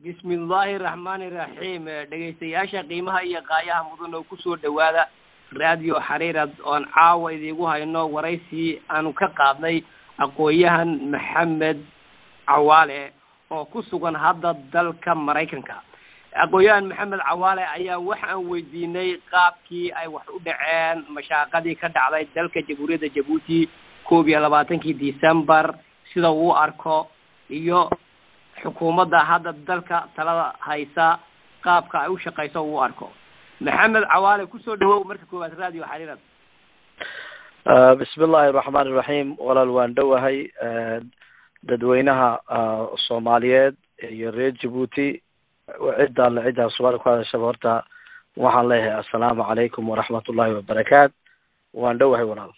bismillaahi raxmaani raxiim dhegaystayaasha qiimaha iyo qaayaha mudan oo kusoo dhawaada radio xariirad oon caawa idiigu hayno waraysi aanu ka qaadnay aqoon-yahan maxamed cawaale oo ku sugan hadda dalka maraykanka aqoon-yahan maxamed cawaale ayaa waxaan weydiinay qaabkii ay wax u dhaceen mashaaqadii ka dhacday dalka jamhuuriyadda jabuuti koob iyo labaatankii december sida uu arko iyo xukuumadda hadda dalka talada haysa qaabka ay u shaqayso uu arko maxamed cawaale kusoo dhawow marka koowaad radio xariirad bismi illaahi raxmaan iraxiim walaal waan dhowahay dadweynaha soomaaliyeed iyo reer jabuuti cidda alle ciddaa soomaaliya ku hadashaba horta waxaan leeyahay assalaamu calaykum waraxmat ullahi wabarakaat waan dhowahay walaal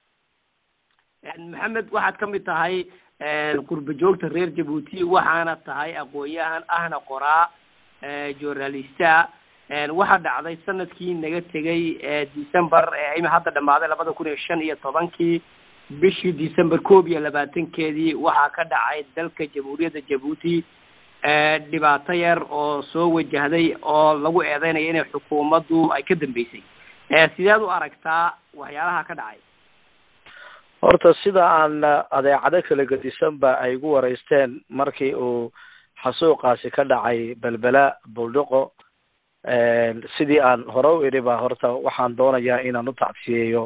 maxamed waxaad ka mid tahay qurba joogta reer jabuuti waxaana tahay aqoon-yahan ahna qoraa journalista waxaa dhacday sanadkii naga tegay december ima hadda dhamaaday labada kun iyo shan iyo tobankii bishii december koob iyo labaatankeedii waxaa ka dhacay dalka jamhuuriyadda jabuuti dhibaato yar oo soo wajahday oo lagu eedeynaya inay xukuumaddu ay ka dambeysay sideed u aragtaa waxyaalaha ka dhacay horta sida aan adeecado kala gedisanba ay igu waraysteen markii uu xasuuqaasi ka dhacay belbela buldhiqo sidii aan hore u idhi ba horta waxaan doonayaa inaan u tacsiyeeyo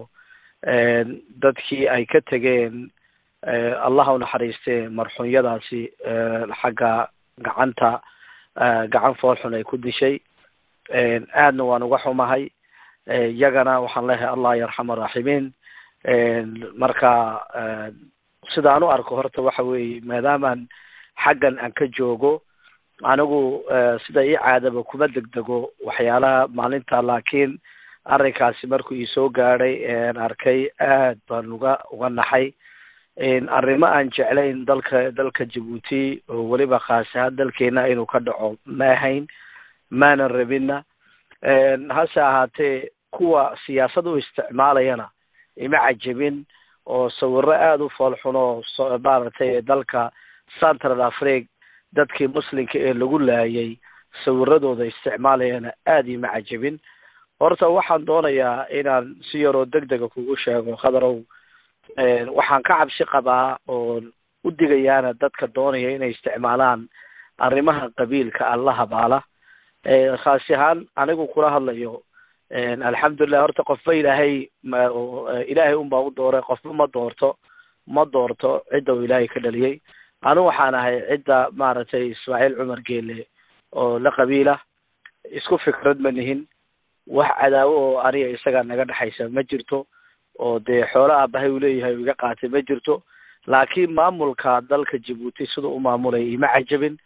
dadkii ay ka tegeen allah u naxariiste marxuunyadaasi xagga gacanta gacan foolxun ay ku dishay aadna waan uga xumahay iyagana waxaan leeyahay allah yarxam araaximiin marka sidaan u arko horta waxa weeye maadaamaan xaggan aan ka joogo anigu sida ii caadaba kuma degdego waxyaalaha maalinta laakiin arrinkaasi markuu iisoo gaadhay aan arkay aad baan uga uga naxay arrimo aan jeclayn dalka dalka jabuuti oo weliba khaas ahaan dalkeena inuu ka dhaco ma ahayn maanan rabinna hase ahaatee kuwa siyaasad u isticmaalayana ima cajabin oo sawiro aada u foolxun oo maaragtay dalka central africa dadkii muslimka ee lagu laayay sawiradooda isticmaalayana aada ima cajabin horta waxaan doonayaa inaan si yaroo deg dega kugu sheego khadarow waxaan ka cabsi qabaa oon u digayaana dadka doonaya inay isticmaalaan arrimaha qabiilka alla habaala khaasi ahaan anigu kula hadlayo alxamdulilah horta qofba ilaahay ilaahay unbaa u dooray qofba ma doorto ma doorto cidda uu ilaahay ka dhaliyay anigu waxaan ahay cidda maaragtay ismaaciil cumar geele oo la qabiila isku fikrad ma nihin wax cadaawo oo aniga isaga naga dhexaysa ma jirto oo dee xoolo aabahay uu leeyahay u iga qaatay ma jirto laakiin maamulka dalka jabuuti siduu u maamulaya ima cajabin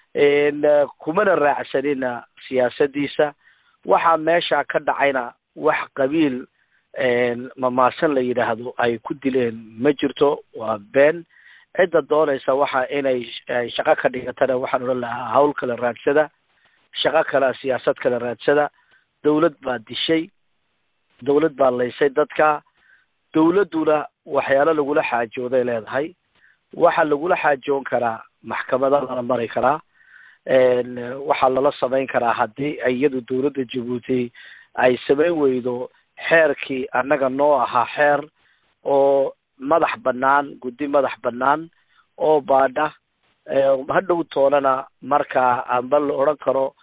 kumana raacsanina siyaasadiisa waxaa meesha ka dhacayna wax qabiil mamaasan la yidhaahdo ay ku dileen ma jirto waa been cidda doonaysa waxa inay shaqo ka dhigatana waxaan odhan lahaa hawl kala raadsada shaqo kale siyaasad kala raadsada dawlad baa dishay dawlad baa laysay dadka dawladduna waxyaalo lagula xaajooday leedahay waxa lagula xaajoon karaa maxkamada lala mari karaa waxaa lala samayn karaa haddii iyadu dawladda jabuuti ay samayn weydo xeerkii annaga noo ahaa xeer oo madax banaan guddi madax banaan oo baadha hadhow toonana markaa amba la odhan karo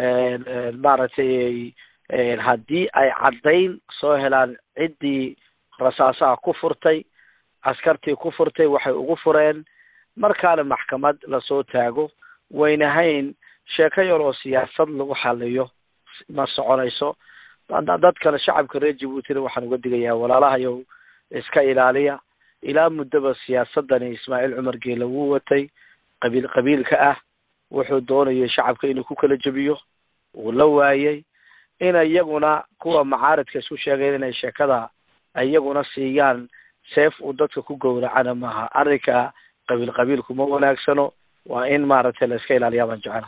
maaragtay haddii ay caddayn soo helaan ciddii rasaasaha ku furtay askartii ku furtay waxay ugu fureen markaana maxkamad lasoo taago waynahayn sheeko yar oo siyaasad lagu xaliyo ma soconayso dadkana shacabka reer jabuutina waxaan uga digayaa walaalahayow iska ilaaliya ilaa muddaba siyaasadani ismaaciil cumar geele wuu watay qabiil qabiilka ah wuxuu doonayay shacabka inuu ku kala jebiyo wuu la waayay in iyaguna kuwa macaaridka isku sheegayn inay sheekada iyaguna siiyaan seef uu dadka ku gowracana maaha arrinka qabiil qabiilku ma wanaagsano waa in maaragtay la iska ilaaliyaa baan jecela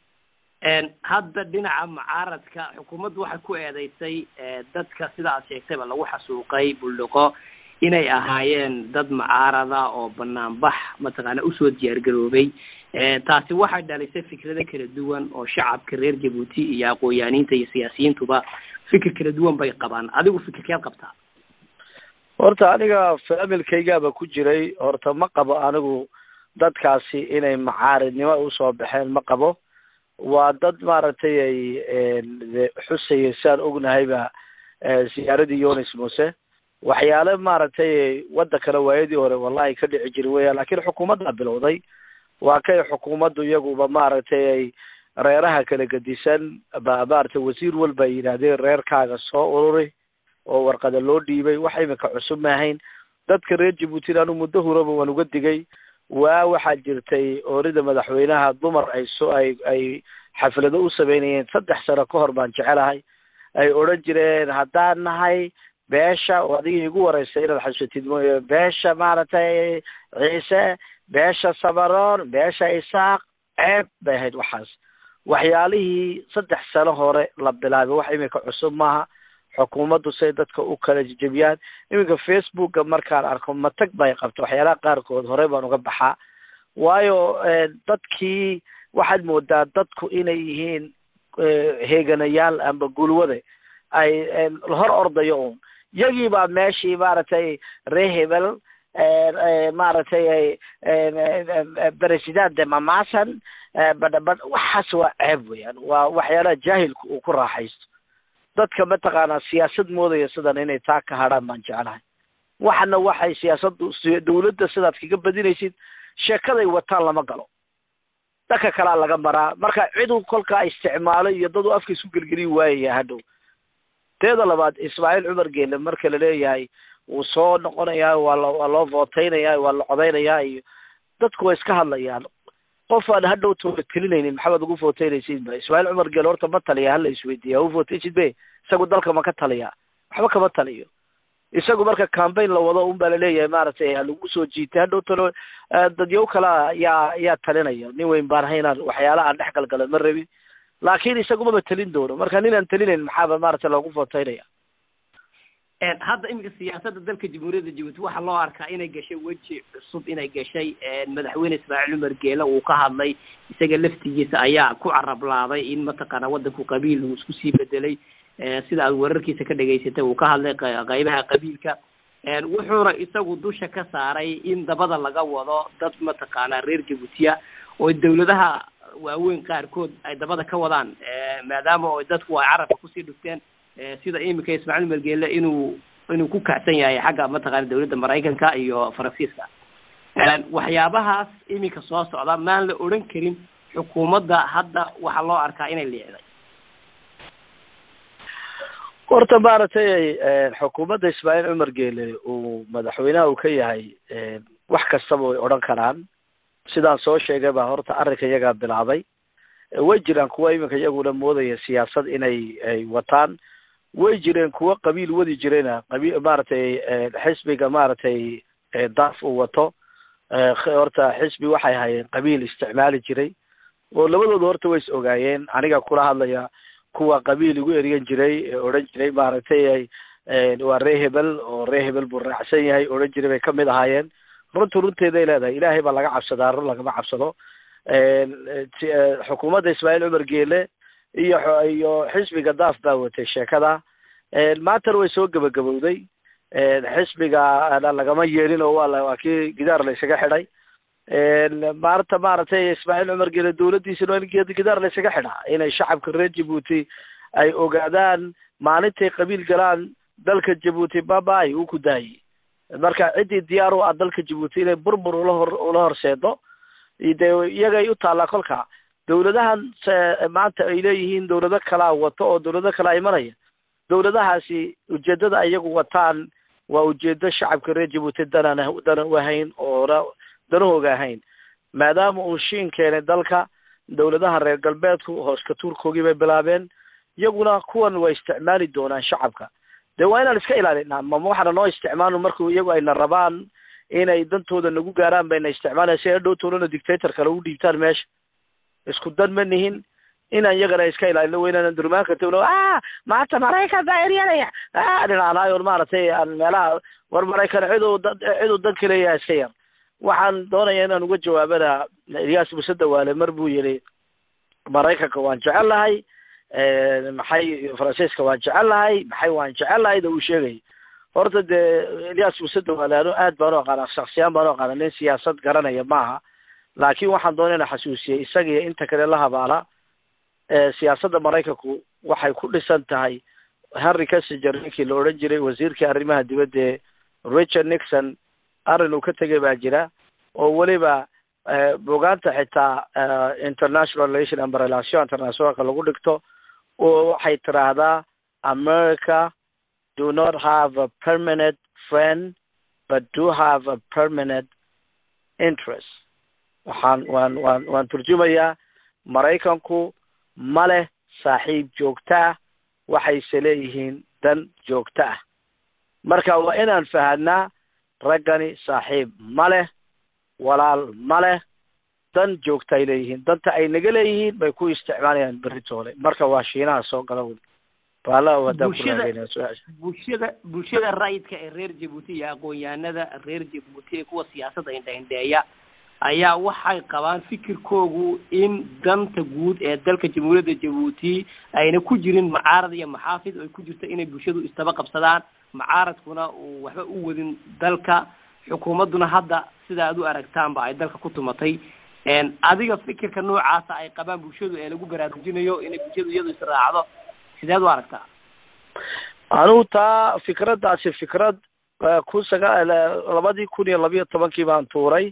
hadda dhinaca mucaaradka xukuumaddu waxay ku eedeysay dadka sida aad sheegtayba lagu xasuuqay buldhiqo inay ahaayeen dad mucaarada oo banaanbax mataqaana usoo diyaargaroobay taasi waxay dhalisay fikrado kala duwan oo shacabka reer jabuuti iyo aqoon-yaaniinta iyo siyaasiyiintuba fikir kala duwan bay qabaan adigu fikirkeed qabtaa horta aniga familkaygaaba ku jiray horta ma qabo anigu dadkaasi inay macaaridnimo usoo baxeen ma qabo waa dad maaragtay ay xusaya siaan ognahayba siyaaradii yonis muse waxyaale maaragtay wadankana waayadii hore wallahi ka dhici jiri weeyaan lakin xukuumaddaa bilowday waa kay xukuumaddu iyaguba maaragtay ay reeraha kala gedisan ba maaragtay wasiir walba ay yidhaahdeen reerkaaga soo ururi oo warqada loo dhiibay wax imika cusub maahayn dadka reer jabuutina anu muddo huraba waan uga digay waa waxaa jirtay oorida madaxweynaha dumar ay so ay ay xaflado u sameynayeen saddex sano ka hor baan jecelahay ay odhan jireen haddaan nahay beesha oo adiga igu wareysay inaad xasuusatid mooye beesha maaragtay ciise beesha samaroon beesha isaaq ceeb bay ahayd waxaas waxyaalihii saddex sano hore la bilaabay wax imika cusub maaha xukuumaddu say dadka u kala jejebiyaan iminka facebooka markaan arko matag bay qabto waxyaalaha qaarkood hore baan uga baxaa waayo dadkii waxaad moodaa dadku inay yihiin heeganayaal amba gulwade ay hor ordayo un yagii baa meeshii maaragtay ree hebel maaragtay president de mamasan badhabadh waxaas waa ceeb weeyaan waa waxyaalaha jaahilku uu ku raaxaysto dadka mataqaanaa siyaasad moodaya sidan inay taa ka hadhaan baan jeclahay waxana waxay siyaasaddu dawladda sidaad kaga badinaysid sheekaday wataan lama galo dhanka kalaa laga maraa marka cidu kolkaa isticmaalo iyo dad u afka isku gelgeli waayaya hadhow teeda labaad ismaaciil cumar geele marka laleeyahay wuu soo noqonayaa waa lo waa loo vooteynayaa waa la codeynayaa iyo dadku way iska hadlayaan qof aan hadhow toola telinaynin maxamed ugu voteynaysid ba ismaaciil cumar geele horta ma taliya hala isweydiiya u vooteysid be isagu dalka ma ka taliya waxba kama taliyo isagu marka cambaign la wado un baa laleeyahay maaragtay halagu soo jiitay hadhow talo dadyow kala yaa yaa talinaya nin weyn baan ahay inaan waxyaala aan dhex galgala ma rabin laakin isagumaba telin doono marka nin aan telinayn maxaaba maaragtay loogu voteynaya hadda iminka siyaasadda dalka jamhuuriyadda jabuuti waxaa loo arkaa inay gashay weji cusub inay gashay madaxweyne ismaaciil cumar geele uu ka hadlay isaga laftigiisa ayaa ku carablaaday in mataqaana waddanku qabiil uu isku sii bedelay sida aad wararkiisa ka dhegaysatay uu ka hadlay qaybaha qabiilka wuxuuna isagu dusha ka saaray in dabada laga wado dad mataqaana reer jabuutiya oo dawladaha waaweyn qaarkood ay dabada ka wadaan maadaama o dadku ay carabka kusii dhufteen sida iminka ismaaciil margeele inuu inuu ku kacsan yahay xagga mataqaana dawladda maraykanka iyo faransiiska waxyaabahaas iminka soo socda maan la odhan karin xukuumadda hadda waxaa loo arkaa inay liicday horta maaragtay xukuumadda ismaaciil cumar geele uu madaxweynaha uu ka yahay wax kastaba way odhan karaan sidaan soo sheegay baa horta arrinka iyagaa bilaabay way jiraan kuwa iminka iyaguna moodaya siyaasad inay ay wataan way jireen kuwa qabiil wadi jirayna qabi maaragtay xisbiga maaragtay daaf uu wato horta xisbi waxay hayeen qabiil isticmaali jiray oo labadooda horta way is ogaayeen aniga kula hadlaya kuwa qabiil igu eriyan jiray ee odhan jiray maaragtay waa ree hebel oo ree hebel buu raacsan yahay odhan jiray bay kamid ahaayeen runtu runteeday leedahay ilaahay baa laga cabsadaa run lagama cabsado xukuumadda ismaaciil cumar geele iyo iyo xisbiga daaf baa watay sheekada maantana way soo gebagabowday xisbiga lagama yeelin oo waa la waa kii gidaar la isaga xidhay maanta maaragtay ismaaciil cumar geele dawladdiisana waa in gidaar la isaga xidhaa inay shacabka reer jabuuti ay ogaadaan maalintay qabiil galaan dalka jabuuti babay uu ku daayey marka ciddii diyaar u ah dalka jabuuti inay burbur ula hor ula horseedo de iyagay u taallaa kolka dawladahan maanta ay leeyihiin dawlado kalaa wato oo dawlado kalaa imanaya dawladahaasi ujeedada iyagu wataan waa ujeedo shacabka reer jabuuti danan danan u ahayn oona danahooga ahayn maadaama uu shiin keenay dalka dawladaha reer galbeedku hooska tuurkoogii bay bilaabeen iyaguna kuwan waa isticmaali doonaan shacabka de waa inaan iska ilaalinaa mama waxaana noo isticmaalno marku iyagu ayna rabaan inay dantooda nagu gaaraan bayna isticmaalaya si ay dhowtoolana dictator kale u dhiibtaan meesha isku dan ma nihin inaan iyagana iska ilaalino waynaan durmaanka tagno a maanta maraykan baa eryanaya a dhinaanaayon maaragtay aan meelaha war maraykan ciduu ciduu dan ka leeyahay iska yar waxaan doonaya inaan uga jawaabana ilyaas muse dawaale mar buu yihi maraykanka waan jecel lahay maxay faransiiska waan jecel lahay maxay waan jecel lahayda uu sheegay horta dee ilyaas muse dawaale anu aad baan u aqaana shaksiyaan baan u aqaana nin siyaasad garanaya maaha laakiin waxaan doonaya ina xasuusiyey isagiyo inta kale la habaala siyaasadda maraykanku waxay ku dhisan tahay henry kissinger ninkii la odhan jiray wasiirkii arrimaha dibadda ee richard nixon arrin uu ka tegay baa jira oo weliba bogaanta xitaa international relation and relation internationalka lagu dhigto oo waxay tiraahdaa america do not have a permanent friend but do have a permanent interest waxaan waan waan waan turjumayaa maraykanku ma leh saaxiib joogta ah waxayse leeyihiin dan joogto ah marka waa inaan fahanaa raggani saaxiib ma leh walaal ma leh dan joogta ay leeyihiin danta ay naga leeyihiin bay ku isticmaalayaan beritoole marka waa shiinaha soo gala wy baala haddaan kuraageynaa su-aasha bulshada bulshada rayidka ee reer jabuuti iyo aqoon-yahanada reer jabuuti ee kuwa siyaasadda indhaindheeya ayaa waxay qabaan fikirkoogu in danta guud ee dalka jamhuuriyadda jabuuti ayna ku jirin macaarad iyo maxaafid ay ku jirto inay bulshadu istaba qabsadaan macaaradkuna uu waxba u wadin dalka xukuumadduna hadda sida aad u aragtaanba ay dalka ku tumatay adiga fikirka noocaasa ay qabaan bulshadu ee lagu baraarujinayo inay bulshadu iyadu israacdo sideed u aragtaa anugu taa fikraddaasi fikrad kun saga labadii kun iyo labiyo tobankii baan tuuray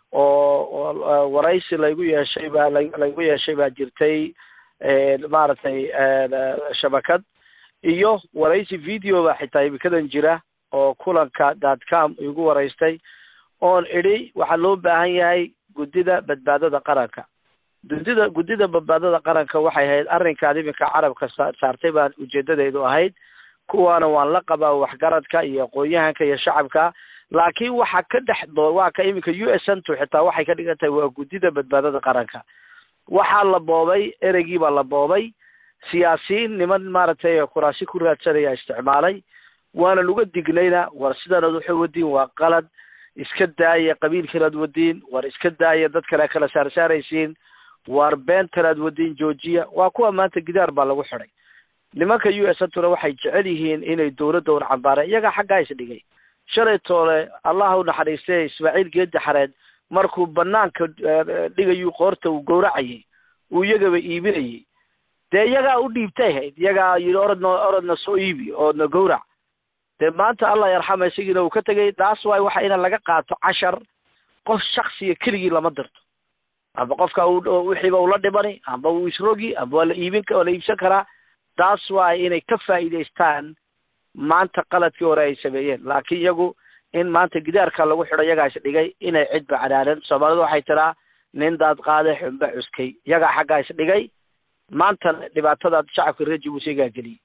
oo waraysi laygu yeeshay baa laygu yeeshay baa jirtay maaragtay shabakad iyo waraysi video ba xitaa imikadan jira oo kulanka dot com igu waraystay oon idhi waxaa loo baahan yahay guddida badbaadada qaranka guddida guddida badbaadada qaranka waxay ahayd arrinkaad iminka carabka sa saartay baan ujeedadeedu ahayd kuwaana waan la qabaa waxgaradka iyo aqoon-yahanka iyo shacabka laakiin waxa ka dhex doo waa ka iminka u s ntu xitaa waxay ka dhigan tahay waa guddida badbaadada qaranka waxaa la boobay ereygii baa la boobay siyaasiyiin niman maaragtay kuraasi ku raadsanaya isticmaalay waanan uga dignayna war sidanaad waxay wadiin waa qalad iska daaya qabiilkanaad wadiin war iska daaya dad kale kala saarsaaraysiin war beentanaad wadiin joojiya waa kuwa maanta gidaar baa lagu xidhay nimanka u s ntuna waxay jecel yihiin inay dawladda un cambaareen iyagaa xaggaa isdhigay shalay toole allah u naxariistay ismaaciil geedi xareed markuu banaanka dhigayuu qoorta uu gowracayay uu iyagaba iibinayay dee iyagaa u dhiibtay hayd iyagaa yidhi orodna orodna soo iibi oodna gowrac dee maanta allah yarxama isagiina uu ka tegay taas waay waxa ina laga qaato cashar qof shaksiya keligii lama dirto amba qofka wixiiba ula dhimani amba uu isrogi amba waa la iibin waa la iibsan karaa taas waay inay ka faa'iidaystaan maanta qaladkii hore ay sameeyeen laakiin iyagu in maanta gidaarka lagu xidho iyagaa is dhigay inay cidba cadaalan soomaalidu waxay tiraa nin daad qaade xunba cuskay iyagaa xaggaa is dhigay maantana dhibaatadaad shacabka reer jabuuti iyagaa geliyay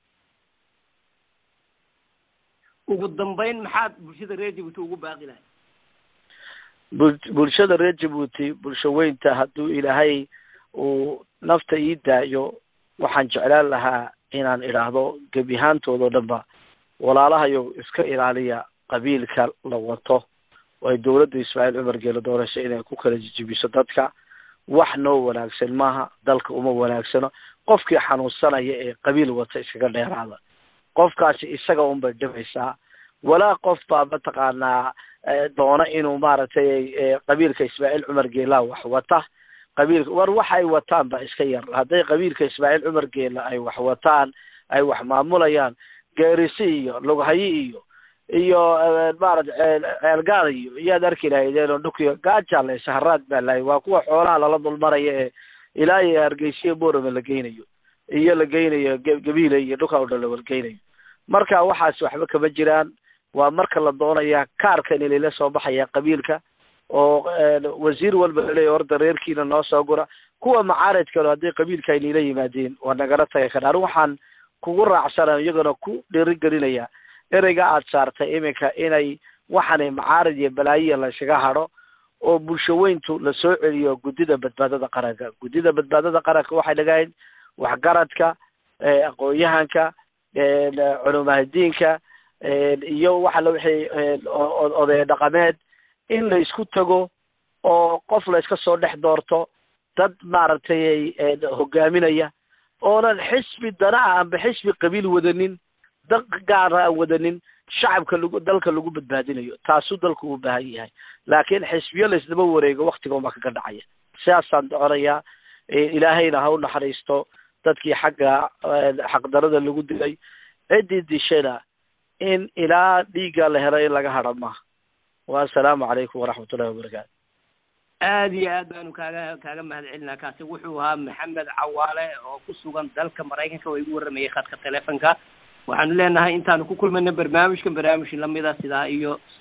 ugu dambeyn maxaad bulshada reer jabuuti ugu baaqi lahay bul bulshada reer jabuuti bulsho weynta hadduu ilaahay uu nafta ii daayo waxaan jeclaan lahaa inaan idhaahdo gebi ahaantoodao dhan ba walaalahayo iska ilaaliya qabiilka la wato oo ay dawladda ismaaciil cumar geelo doorasho inay ku kala jijibiso dadka wax noo wanaagsan maaha dalka uma wanaagsano qofkii xanuunsanaya ee qabiil wata iskaga dheeraada qofkaasi isaga un bay dhibaysaa walaa qof baa mataqaanaa doona inuu maaragtay qabiilka ismaaciil cumar geelaa wax wata qabiilka war waxa ay wataan ba iska yar hadday qabiilka ismaaciil cumar geela ay wax wataan ay wax maamulayaan geerisi iyo lughayi iyo iyo maarata ceelgaad iyo iyaad arki lahaydeen oo dhukiyo gaajale saharaad baa lahay waa kuwa xoolaha lala dulmaraya ee ilaa iyo hargeysiya borame la geynayo iyo la geynayo gabiile iyo dhulka o dhan la walgeynayo marka waxaas waxba kama jiraan waa marka la doonaya kaarkan ilala soo baxaya qabiilka oo wasiir walba laleeya horda reerkiina noo soo gura kuwa macaaridkalo hadday qabiilka aynila yimaadeen waa nagala taga kara anu waxaan kugu raacsana iyagana ku dhirigelinaya ereyga aad saartay iminka inay waxaanay macaarid iyo balaayiya laysaga hadho oo bulsho weyntu lasoo celiyo guddida badbaadada qaranka guddida badbaadada qaranka waxay dhagahayd waxgaradka aqoon-yahanka culumahadiinka iyo waxa la wixii oday dhaqameed in la isku tago oo qof la iska soo dhex doorto dad maaragtay hogaaminaya oonan xisbi dana ah amba xisbi qabiil wadanin dad gaara aan wadanin shacabka lagu dalka lagu badbaadinayo taasuu dalku u baahan yahay laakiin xisbiyo laysdaba wareego waktiga uma kaga dhacaya sidaasaan doconayaa ilaahayna ha u naxariisto dadkii xagga xaqdarada lagu dilay ciddii dishana in ilaa dhiigga la helo in laga hadha maaha wa assalaamu calaykum waraxmatullahi wabarakaatu aada iyo aad baanu kaaga kaaga mahad celinaa kaasi wuxuu ahaa maxamed cawaale oo ku sugan dalka maraykanka oo igu warramayay khadka telefonka waxaanu leenahay intaanu ku kulmayna barnaamijkan barnaamij lamida sidaa iyo